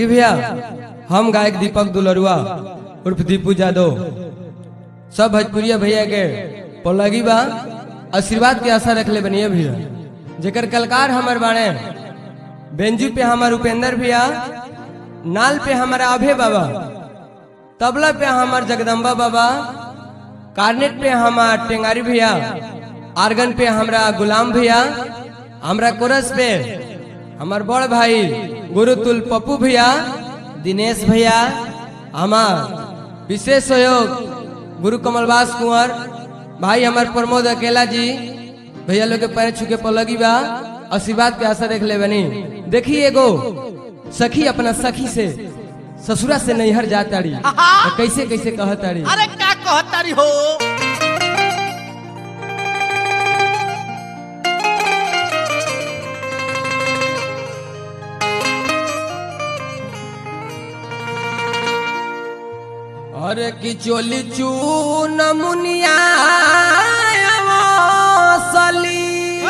देखी भैया हम गायक दीपक दुलरुआ उर्फ दीपू यादव सब भोजपुरिया भैया के पलगी बा आशीर्वाद के आशा रखले बनिए भैया जेकर कलकार हमर बाणे बेंजू पे हमार उपेंद्र भैया नाल पे हमारा अभय बाबा तबला पे हमार जगदम्बा बाबा कार्नेट पे हमार टेंगारी भैया आर्गन पे हमरा गुलाम भैया हमरा कोरस पे हमार बड़ भाई गुरुतुल पप्पू भैया दिनेश भैया हमार विशेष सहयोग गुरु कमलवास कुंवर भाई हमार प्रमोद अकेला जी भैया लोग के पैर छू के पलगी बा आशीर्वाद के आशा देख ले बनी देखी एगो सखी अपना सखी से ससुरा से नैहर जाताड़ी तो कैसे कैसे कहताड़ी अरे का कहतारी हो अरे कि चोली चून मुनिया सली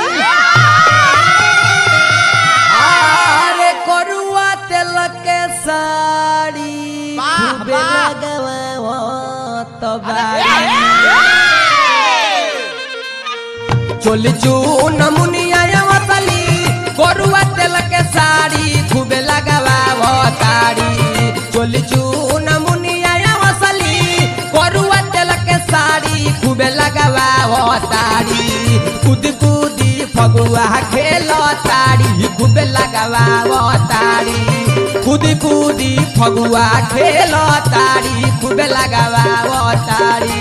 अरे करुआ तेल के साड़ी वाह, खूबे वाह। लगवावत बाड़ी। चोली चून मुनिया वसली करुआ तेल के साड़ी खूबे लगावताड़ी चोली चून मुनिया वसली करुआ तेल के साड़ी खूबे लगावताड़ी कूद कूदी फगुआ खेलताड़ी खूबे लगावताड़ी कूदी कूदी फगुआ खेलताड़ी खूबे लगावताड़ी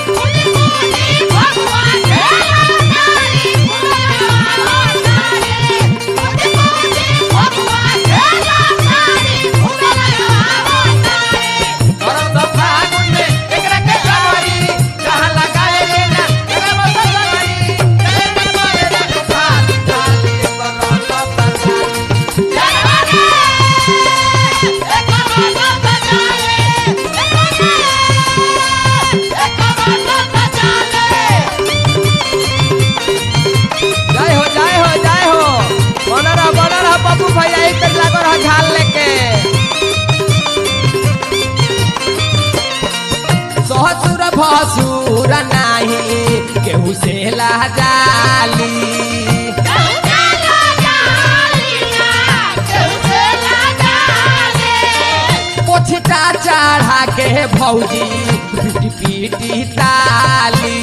जय हो जय हो जय हो बनर रह बनर रह पप्पू भैया एक तक लागो रह झाल लेके सहसुर भसुर नाही केहू से लाजाली पोछटा चढ़ा के भौजी पीटी पीटी ताली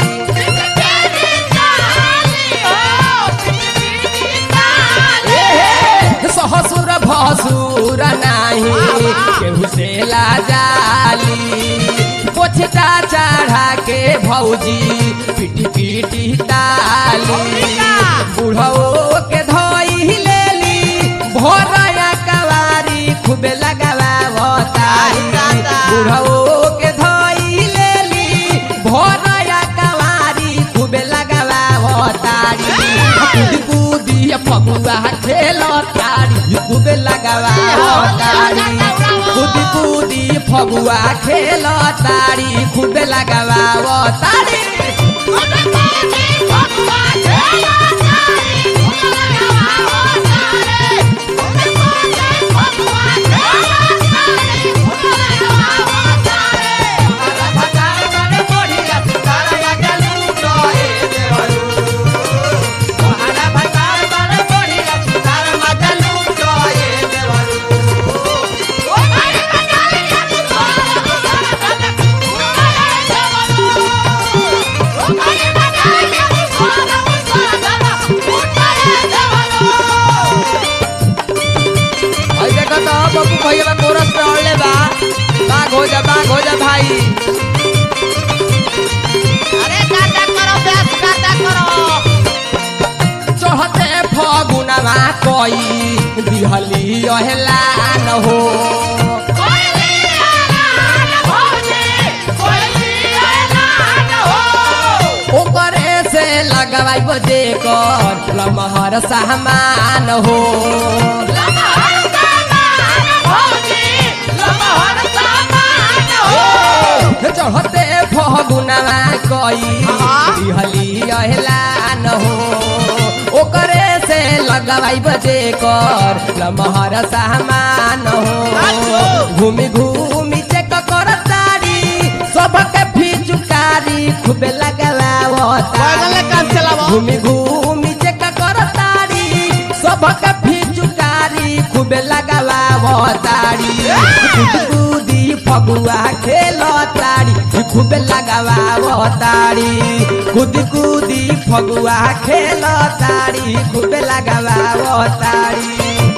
सहसुर भसुर नाही केहू से लाजाली पोछटा चढ़ा के भौजी पीटी पीटी ताली बुढ़ो के धोई लेली भोरया कवारी खूबे लगावतारी बुढ़ो के धोई लेली भोरया कवारी खूबे लगावतारी कूदी कूदी फगुआ खेलतारी खूबे लगावतारी कूदी कूदी फगुआ खेलतारी खूबे लगावतारी भाई देखो तो बबू भैया बा कोरस पे अड़ले बा बाघ हो जा बाघ हो जा भाई अरे गाता करो बेस गाता करो चढ़ते फगुनवा कोई दिहली अहला न हो ओकरे से लगवाई बजे कर लमहर सामान हो चढ़ते फगुनवा कोई दिहली अहला न हो ओकरे से लगवाई बजे कर लमहर सामान हो घूमी घूमी चेक कर तारी सबके फिचुकारी खूबे बैगन ले काम लगवावतारी चलावो। घूमी घूमी चेक कर तारी सबके फिचुकारी खूबे लगावतारी कूद कूदी फगुआ खेल तारी खूबे लगावतारी कूद कूदी फगुआ खेल तारी खूबे लगावतारी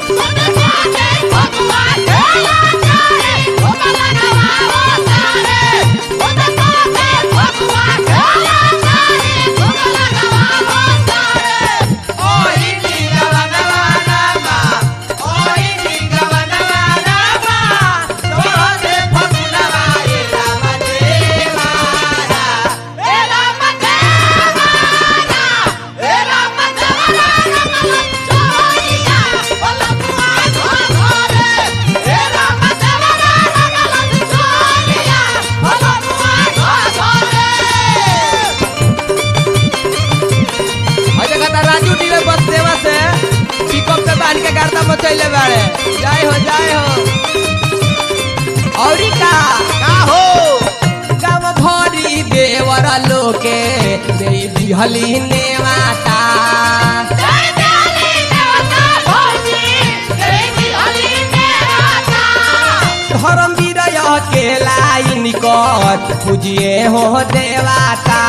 और देखा था राजू डी में बस सेवा से पिकअप पे बांध के गाड़ता मचैले बाड़े जय हो जय हो औरी का का हो गाँव भरी देवर लोके दे दिहली नेवाता धर्म विरय के लाइन कर पूजिए हो देवाता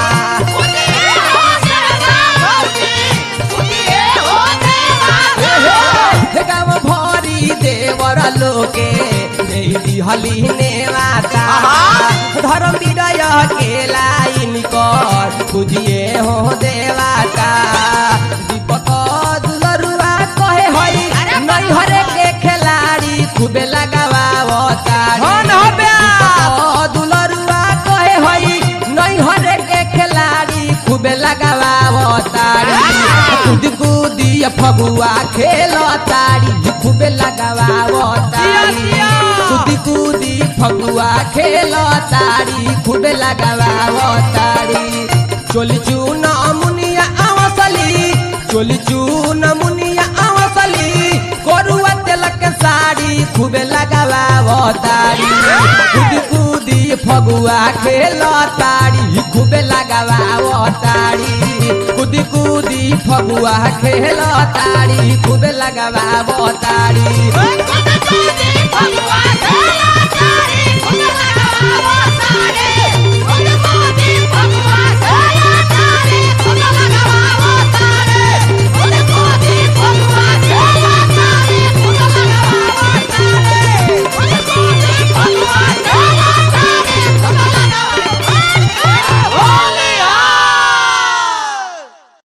हे गाँव भरी देवर लोके दे दिहली नेवाता धर्म विरय के लाइन कर पूजिए हो देवाता दीपक दुलरुआ कहे हई नहीं हरे के खिलाड़ी खूबे लगावतारी दुलरुआ कहे हई नहीं हरे के खिलाड़ी खूबे लगावतारी कूद कूदी फगुआ खेल तारी खूबे लगावतारी कूदी कूदी फगुआ खेल तारी खूबे लगावतारी चोली चून मुनिया आवसली चोली चून मुनिया आवसली करुआ तेलक साड़ी खूबे लगावतारी कूदी कूदी फगुआ खेल तारी खूबे लगावतारी कूदी कूदी फगुआ खेल तारी खूबे लगावतारी Hey,